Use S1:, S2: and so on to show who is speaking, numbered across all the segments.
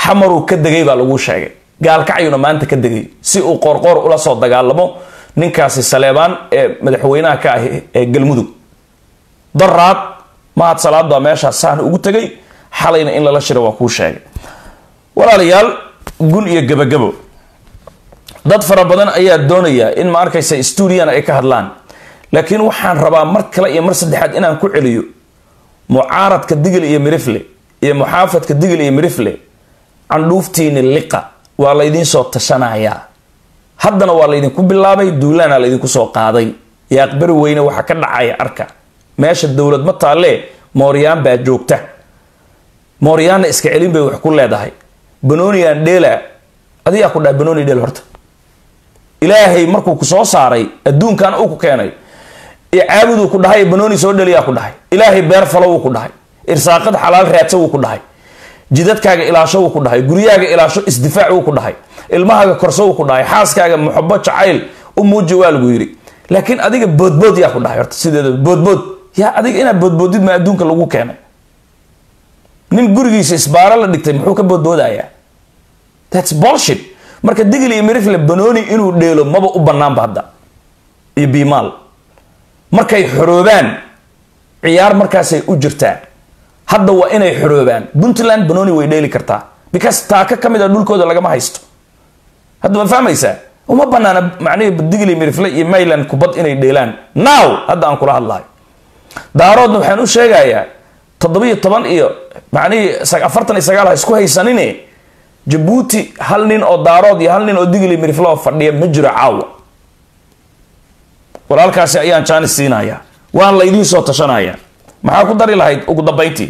S1: xamaruu ka degay baa lagu sheegay gaalkacyuna maanta ka degay si uu qoorqoor ula soo dagaalamo ninkaasi saleebaan ee madaxweynaha ka ah ee galmudug daraad mahad salaad baa meeshaas saan ugu tegay xalayna in lala shira waa kuu sheegay walaalayaal gun iyo gabagabo dad fara badan ayaa doonaya in ma arkaysa stuudiyan ay ka hadlaan laakiin waxaan rabaa mar kale iyo mar saddexaad inaan ku celiyo mucaaradka digil iyo mirifle iyo muxaafadka digil iyo mirifle candhuuftiini liqa waa laydiin soo tashanayaa haddana waa laydinku bilaabay duulaana laydinku soo qaaday yaaqbari weyne waxaa ka dhacaya arka meesha dowlad ma taalee mooryaan baa joogta mooryaanna iska celin bay wax ku leedahay banoniyan dheela adigaa ku dhahay banoni dheel horta ilaahay markuu ku soo saaray adduunkan uu ku keenay iyo caabuduu ku dhahay banoni soo dheliyaa ku dhahay ilaahay beer falo wuu ku dhahay irsaaqad xalaal raadsa wuu ku dhahay jidadkaaga ilaasho wuu ku dhahay guryahaaga ilaasho isdifaac wuu ku dhahay ilmahaaga korso wuu ku dhahay xaaskaaga muxabo jacayl u muuji waa lagu yidhi laakiin adiga boodbood yaa ku dhahay horta sideeda boodbood yaa adiga inaad boodboodid ma adduunka lagu keenay nin gurigiisa isbaaro la dhigtay muxuu ka boodboodayaa thats bolshit marka digil iyo mirifle banoni inuu dheelo maba u banaanba hadda iyo biimaal markay xoroobaan ciyaar markaasay u jirtaa hadda waa inay xoroobaan puntland banoni way dheeli kartaa because taaka ka mid a dhulkooda lagama haysto hadda ma fahmaysaa uma banaana macnihii digil iyo mirifle iyo mayland kubad inay dheelaan now hadda aan kula hadlayo daaroodna waxaan u sheegayaa toddobiyo toban iyo macnihii afartan iyo sagaal ha isku haysanine jabuuti hal nin oo daarood iyo hal nin oo digli miriflo oo fadhiya ma jiro caawa walaalkaasi ayaan jaanis siinaya waan la idiin soo tashanaya maxaa ku dari lahayd ugu dambayntii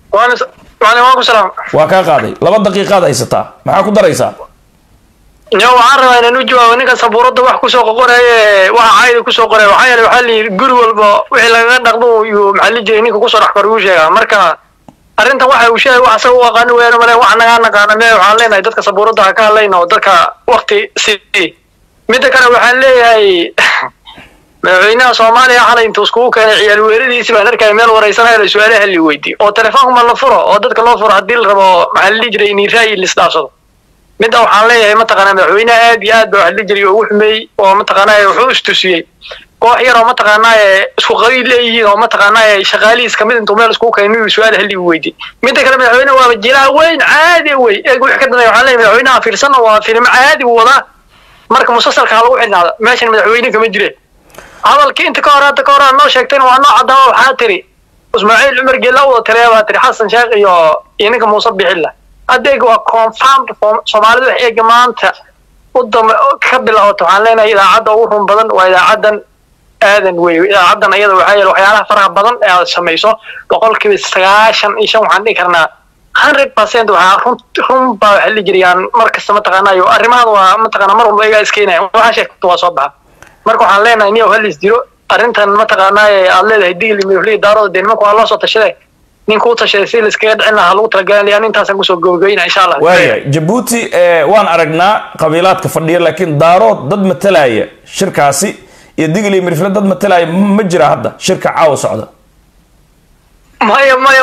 S1: waa kaa qaaday laba daqiiqaad haysataa maxaa ku daraysaa
S2: yo waxaan rabaa inaan u jawaabo ninka sabuuradda wax kusoo qoqoraye waxa caayda kusoo qoraya waxaa yeele waxaa layidhi guri walba wixii lagaga dhaqdo yuu maxaa li jiray ninka kusoo dhex kor uu sheegaa marka arrintan waxa uu sheegay wax asaga u aqaani weeyaan male wax nagaa naqaana mee waxaan leenahay dadka sabuuradda ha ka hadlayna oo dadka wakti sii midda kale waxaan leeyahay madaxweynaha soomaaliya xalay intuu iskugu keenay ciyaal weeradiisi baan arkaya meel waraysanaya la su-aalaha li weydiiyo oo telefoonka ma la furo oo dadka loo furo haddii la rabo maxaa la dhihi jiray in ra'yi lisdhaafsado midda waxaan leeyahay mataqaanaa madaxweynaha aad iyo aad ba wax la dhihi jiray oo ugu xumeeyey oo mataqaanaa wuxuu istusiyey koox yar oo mataqaanaa isku qabiil leeyihiin oo mataqaanaa shaqaalihiis kamid intuu meel iskugu keenay inuu su-aal hali weydiiy midda kale madaxweynaha waaba jilaha weyn caadi wey eeg wix ka dambeeya waxaan leeyahay madaxweynaha fiirsanna waa filimo caadi uu wadaa marka musalsalka ha lagu xidhnaada meeshan madaxweyne kama jire hadalkii inta ka hor hadda ka hor aad noo sheegtayna waa noo caddaama waxaa tiri ismaaciil cumar geella wada taliya baa tiri xasan sheekh iyo iyo ninka muuse bixilla hadda eega waa confirmed soomaalida wax eega maanta u damba ka bilaabato waxaan leenahay idaacadda ugu run badan waa idaacaddan aadan wey idaacaddan ayada waxaa yeele waxyaalaha faraha badan ee aad samayso boqolkiiba sagaashan iyo shan waxaan dhihi karnaa hundred percent waxaa run run baa waxa la jirayaan mar kasta mataqaanayo arrimahan waa mataqaanaa mar walba igaa iskeenaya waxaa sheegto waa soo baxa marka waxaan leenahay niyow halis diro arrintan mataqaanaa aad leedahay digli miflii daarooda dee nimanka waa loo soo tashaday ninka u tashaday si laiskaga dhicin lahaa lagu talagalaya intaasaan kusoo gabagabayna insha allah
S1: waaya jabuuti waan aragnaa qabiilaadka fadhiya laakiin daarood dad matalaya shirkaasi iyo digli mirifle dad matalaya ma jira hadda shirka caawa socda
S2: maya maya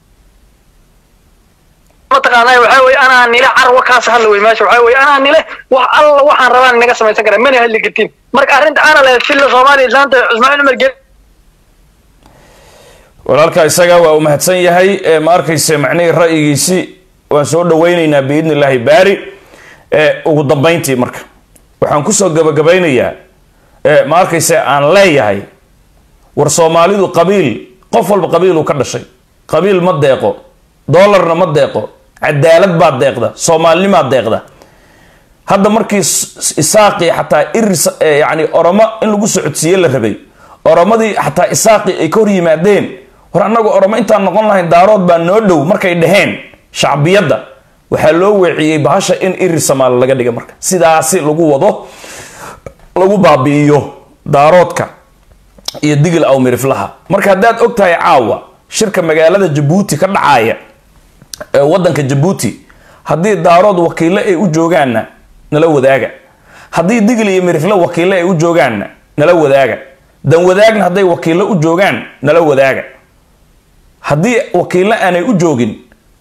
S2: mataqaanaa waxaa weye anaa nile carwa kaas hadla wey meesha waxaa weye anaa nile wax alla waxaan rabaan inaga samaysan karaa mana hadli kartiin marka arrinta ana lehed filla soomaaliya islaanta cusmaan cumar gel
S1: walaalka isaga waa uu mahadsan yahay ma arkayse macnihii ra'yigiisi waan soo dhawaynaynaa biidni illaahi baari ugu dambayntii marka waxaan kusoo gabagabaynayaa ma arkayse aan leeyahay war soomaalidu qabiil qof walba qabiiluu ka dhashay qabiil ma deeqo doolarna ma deeqo cadaalad baa deeqda soomaalinimaa deeqda hadda markii isaaqii xataa iris yani oromo in lagu socodsiiye la rabay oromadii xataa isaaqii ay ka hor yimaadeen war annagu oromo intaan noqon lahayn daarood baa noo dhow markay dhaheen shacbiyadda waxaa loo weeciyey bahasha in iri samaali laga dhiga marka sidaasi lagu wado lagu baabi'iyo daaroodka iyo digil aw miriflaha marka haddaad og tahay caawa shirka magaalada jabuuti ka dhacaya ee wadanka jabuuti haddii daarood wakiilo ay u joogaanna nala wadaaga haddii digil iyo mirifle wakiilo ay u joogaanna nala wadaaga dan wadaagna hadday wakiilo u joogaan nala wadaaga haddii wakiilo aanay u joogin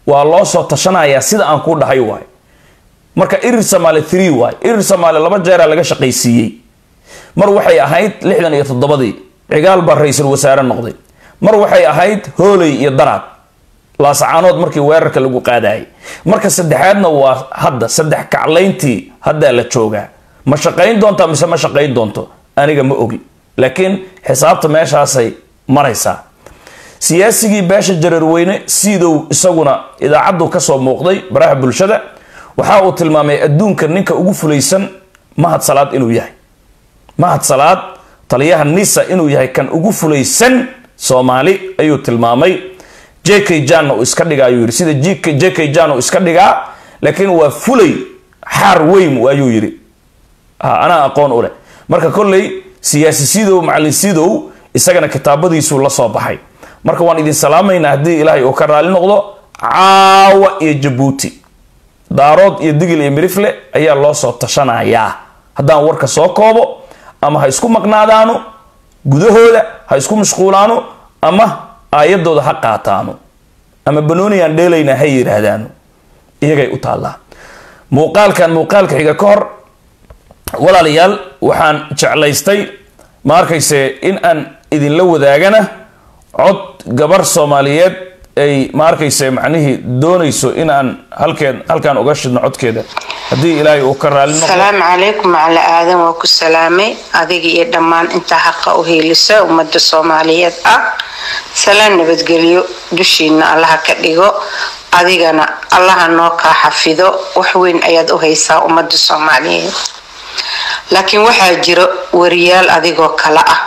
S1: waa loo soo tashanayaa sida aan kuu dhahay waay marka irir samaale three waay irir samaale laba jeeraa laga shaqaysiiyey mar waxay ahayd lixdan iyo toddobadii cigaal baa ra-iisul wasaare noqday mar waxay ahayd hooley iyo daraad laasacaanood markii weerarka lagu qaadayay marka saddexaadna waa hadda saddex kaclayntii haddaa la joogaa ma shaqayn doontaa mise ma shaqayn doonto aniga ma ogi laakiin xisaabta meeshaasay maraysaa siyaasigii beesha jareerweyne siidow isaguna idaacaddu kasoo muuqday baraha bulshada waxa uu tilmaamay adduunka ninka ugu fulaysan mahad salaad inuu yahay mahad salaad taliyaha nisa inuu yahay kan ugu fulaysan soomaali ayuu tilmaamay j k janna uu iska dhigaa ayuu yidhi sida j k jan uu iska dhigaa laakiin waa fulay xaar weyn ayuu yidhi anaa aqoon u leh marka kolley siyaasi sidow macalin sidow isagana kitaabadiisuu la soo baxay marka waan idin salaamaynaa haddii ilaahay uu ka raali noqdo caawa iyo jabuuti daarood iyo digil iyo mirifle ayaa loo soo tashanayaa haddaan warka soo koobo ama ha isku maqnaadaano gudahooda ha isku mashquulaano ama aayadooda ha qaataano ama banooniyaan dheelaynaa ha yidhaahdaano iyagay u taallaa muuqaalkan muuqaalka xiga ka hor walaalayaal waxaan jeclaystay ma arkayse in aan idinla wadaagana cod gabar soomaaliyeed ay ma arkayse macnihii doonayso in aan halkeen halkaan uga shidno codkeeda haddii ilaahay uu ka raali noqdo
S3: salaamu calaykum macala aadan waa ku salaamay adiga iyo dhammaan intaa xaqa u heelisa ummadda soomaaliyeed ah salaan nabadgelyo dushiina allaha ka dhigo adigana allaha noo kaa xafido wax weyn ayaad u haysaa ummadda soomaaliyeed laakiin waxaa jiro wariyaal adigoo kale ah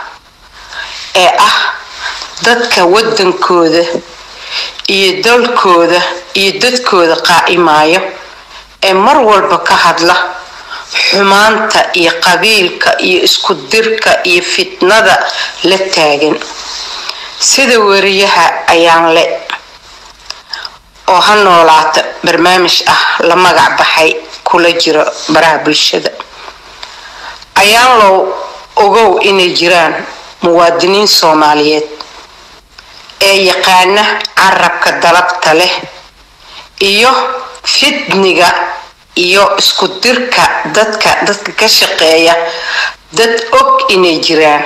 S3: ee ah dadka waddankooda iyo dalkooda iyo dadkooda qaa'imaayo ee mar walba ka hadla xumaanta iyo qabiilka iyo isku dirka iyo fitnada la taagan sida wariyaha ayaan le oo ha noolaata barnaamij ah la magac baxay kula jiro baraha bulshada ayaan low ogow inay jiraan muwaadiniin soomaaliyeed ee yaqaana carabka dalabta leh iyo fidniga iyo isku dirka dadka dadka ka shaqeeya dad og inay jiraan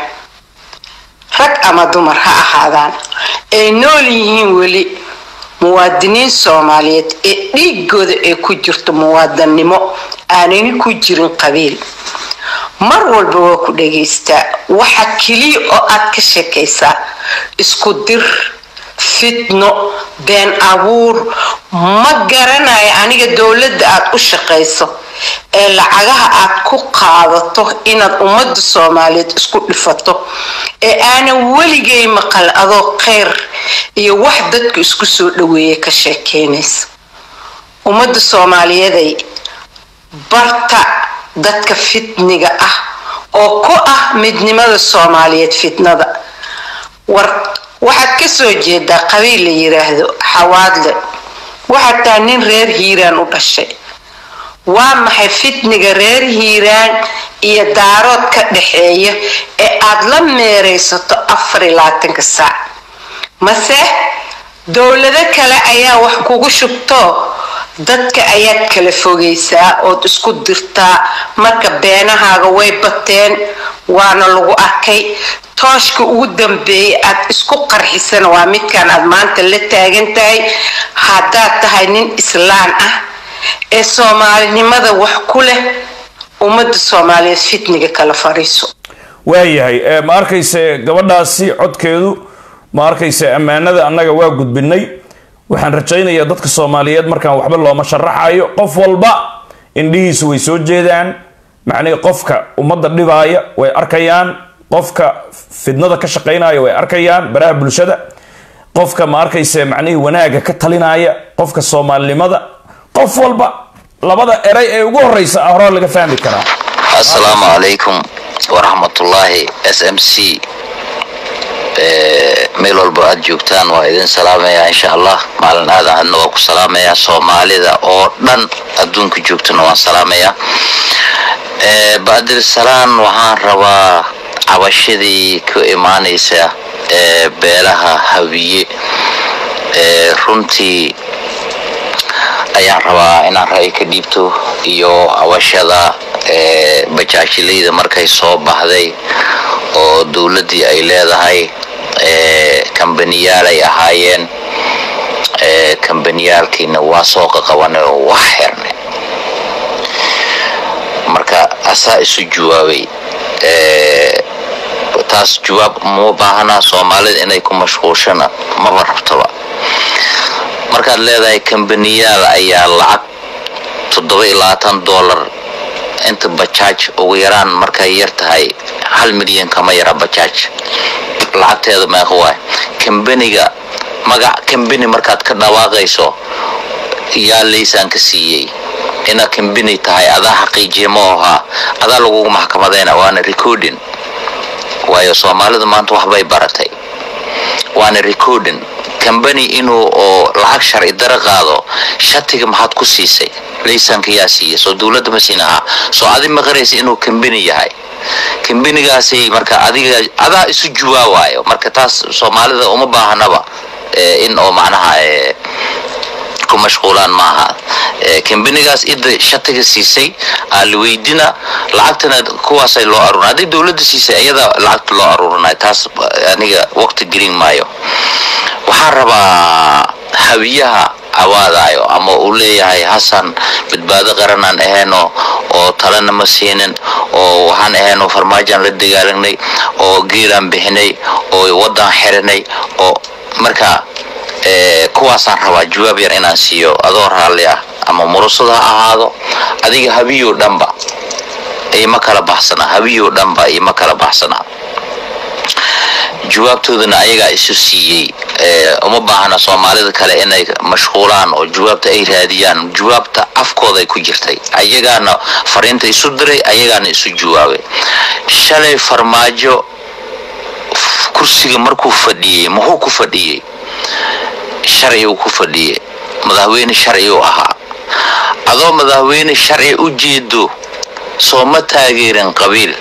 S3: rag ama dumar ha ahaadaan ay nool yihiin weli muwaadiniin soomaaliyeed ee dhiigooda ay ku jirto muwaadannimo aanani ku jirin qabiil mar walba waa ku dhagaystaa waxa keliya oo aad ka sheekaysaa isku dir fitno been abuur ma garanayo aniga dowladda aad u shaqayso ee lacagaha aad ku qaadato inaad ummadda soomaaliyeed isku dhifato ee aanan weligay maqal adoo kheyr iyo wax dadku isku soo dhaweeya ka sheekeynaysa ummadda soomaaliyeeday barta dadka fitniga ah oo ku ah midnimada soomaaliyeed fitnada war waxaad ka soo jeedaa qabiil la yiraahdo xawaadle waxaad tahay nin reer hiiraan u dhashay waa maxay fitniga reer hiiraan iyo daarood ka dhaxeeya ee aad la meeraysato afar iyo labaatanka saac mase dowlado kale ayaa wax kugu shubto dadka ayaad kala fogaysaa ood isku dirtaa marka beenahaaga way bateen waana lagu arkay tooshka ugu dambeeyay aad isku qarxisana waa midkan aad maanta la taagan tahay haddaad tahay nin islaan ah ee soomaalinimada wax ku leh ummadda soomaaliyeed fitniga kala fariiso
S1: waayahay ma arkayse gabadhaasi codkeedu ma arkayse ammaanada annaga waa gudbinay waxaan rajaynayaa dadka soomaaliyeed markaan waxba looma sharaxayo qof walba indhihiisu way soo jeedaan macnihii qofka ummadda dhibaaya way arkayaan qofka fidnada ka shaqaynaya way arkayaan baraha bulshada qofka ma arkayse macnihii wanaagga ka talinaya qofka soomaalinimada qof walba labada eray ee ugu horeysa ah hore laga fahmi karaa
S4: assalaamu calaykum waraxmatullaahi s m c meel walba aad joogtaan waa idin salaamayaa insha allah maalin aad ahadna waa ku salaamayaa soomaalida oo dhan adduunka joogtana waan salaamayaa baadir salaan waxaan rabaa cabashadii ka imaanaysa ee beelaha hawiye ee runtii ayaan rabaa inaan ra'yi ka dhiibto iyo awashada ee bajaashilayda markay soo baxday oo dowladdii ay leedahay ee kambaniyaal ay ahaayeen ee kambaniyaalkiina waa soo qaqabanay oo wax xirnay marka asaa isu jawaabay ee taas jawaab uma baahana soomaalida inay ku mashquulshana maba rabtoba markaad leedahay kambaniyaal ayaa lacag toddoba iyo labaatan dollar inta bajaaj ugu yaraan markay yar tahay hal milyan kama yara bajaaj lacagteeda meeqa waay kambaniga magac kambani markaad ka dhawaaqayso yaa laysaanka siiyey inaad kambani tahay adaa xaqiijiya ma ahaa adaa lagugu maxkamadayna waana recording waayo soomaalidu maanta waxbay baratay waana recording kambani inuu oo lacag sharci daro qaado shatiga maxaad ku siisay laysanka yaa siiya soo dowladda ma siin ahaa soo adi maqanaysa inuu kambani yahay kambanigaasi marka adiga adaa isu juwaawaayo marka taas soomaalida uma baahanaba in oo macnaha ku mashquulaan maaha kambanigaas ida shatiga siisay aa la weydina lacagtana kuwaasay loo aruurin hadday dowladda siisay ayadaa lacagta loo aruurinay taas aniga waqti gelin maayo waxaan rabaa hawiyaha awaadayo ama uu leeyahay hasan badbaado qaranaan ahayno oo talena ma siinin oo waxaan ahayno farmaajaan la dagaalagnay oo geelaan bixinay oo wadan xirinay oo marka kuwaasaan rabaa jawaab yar inaan siiyo adoo raalli ah ama murusada ha ahaado adiga habiyo dhanba ima kala baxsana habiyo dhanba ima kala baxsana jawaabtoodana ayagaa isu siiyey uma baahna soomaalida kale inay mashquulaan oo jawaabta ay raadiyaan jawaabta afkooday ku jirtay ayagaana fariinta isu diray ayagaana isu jawaabay shalay farmaajo kursiga markuu fadhiyey muxuu ku fadhiyey sharci uu ku fadhiyey madaxweyne sharci uu ahaa adoo madaxweyne sharci u jeedo soo ma taageerin qabiil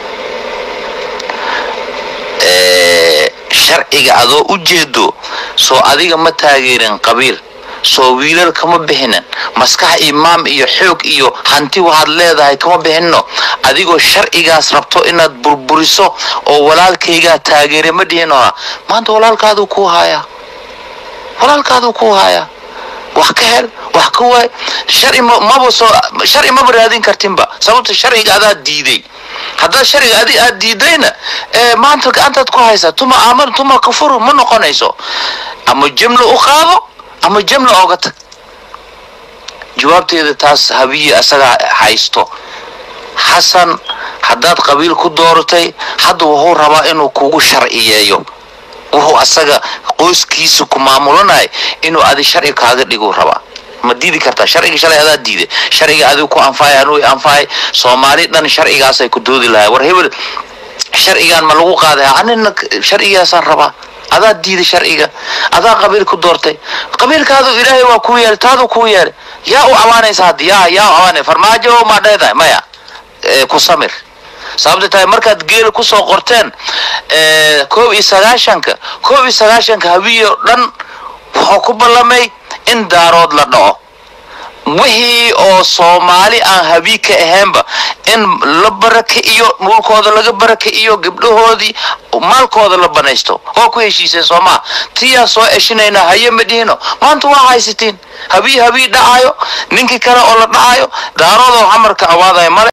S4: sharciga adoo u jeedo soo adiga ma taageerin qabiil soo wiilal kama bixinin maskax imaam iyo xoog iyo hanti waxaad leedahay kama bixinno adigoo sharcigaas rabto inaad burburiso oo walaalkaygaa taageere ma dhihino maanta walaalkaaduu kuu haayaa walaalkaaduu kuu haayaa wax ka hel wax ka waay sharci maba soo sharci maba raadin kartinba sababta sharciga adaa diiday haddaad sharciga adi aad diidayna maanta gacantaad ku haysaa tuma aaman tuma kafuru ma noqonayso ama jimla u qaado ama jimla ooga tag jawaabteeda taas habiye asagaa haysto xasan haddaad qabiil ku dooratay hadda wuxuu rabaa inuu kugu sharciyeeyo wuxuu asaga qoyskiisa ku maamulanay inuu adi sharci kaaga dhiguu rabaa ma diidi kartaa sharciga shalay adaa diiday sharciga adigu ku anfaay anuu anfaay soomaali dhan sharcigaasay ku doodi lahay war hebel sharcigan ma lagu qaaday anina sharcigaasaan rabaa adaa diiday sharciga adaa qabiil ku doortay qabiilkaadu ilaahay waa kuu yeelay taadu kuu yeelay yaa u amaanaysa haddi yaa yaa u amaanay farmaajo maa dheedahay maya ku samir sababta tahay markaad geela kusoo qorteen koob iyo sagaashanka koob iyo sagaashanka habiyo dhan wuxuu ku ballamay in daarood la dhaco wixii oo soomaali aan habii ka ahaynba in la baraka iyo dhulkooda laga baraka iyo gabdhahoodii maalkooda la banaysto waa ku heshiiseen soomaa tiyaa soo eshinaynaa haye ma dhihino maanta waa haysatiin habii habii dhacayo ninkii kale oo la dhacayo daaroodoo xamarka awaadaya male